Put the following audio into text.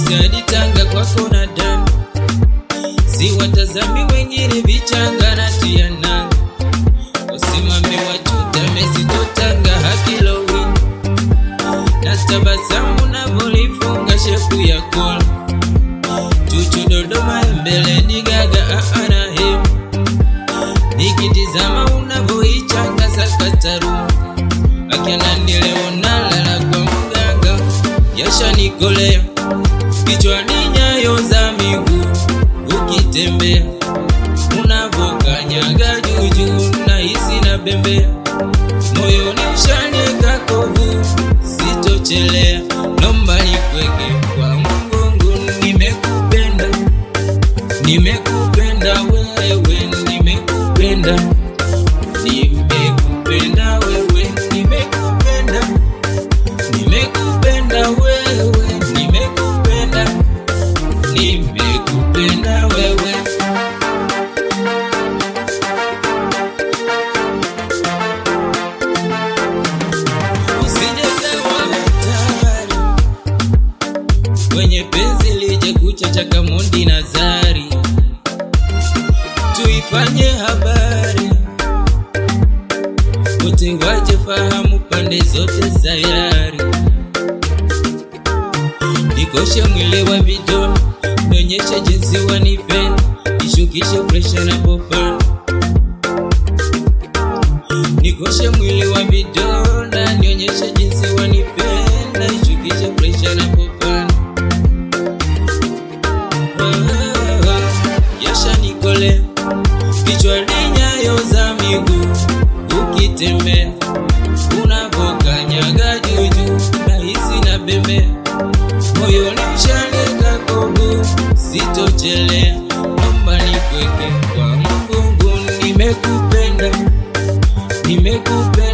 Mosi hadi Tanga kwako na damu, si watazami wengine vichanga na tia nanga, usimame wachutame sitotanga hakilowini na tabasamu navolifunga shepu ya kola chuchu Dodoma mbele digaga aana hemu nikitizama unavoichanga sakataru akananileonalala kwa mganga yashanikolea kichwani nyayo za miguu ukitembea unavokanyaga juujuu na hisi na bembea moyoni ushanika kovu sitochelea nomba nikweke kwa mgongo nimekupenda nimekupenda wewe nimekupenda nimekupenda wewe nimekupenda nimekupenda wewe nimekupenda nimekupenda wewe usijezewa hatari kwenye penzi lije kucha cha Kamondi na Zari, tuifanye habari wote waje fahamu pande zote sayari, nikoshe mwili wa vidoni, nionyeshe jinsi wanipenda, nishukishe presha na popana nikoshe mwili wa vidonda, nionyeshe jinsi wanipenda, nishukishe presha na popana yashanikole kichwani nyayo za miguu ukitembea unavokanyaga juujuu nahisi na bembea moyoni mshanika kogu sitochelea nomba nikweke kwa mgongo nimekupenda nimekupenda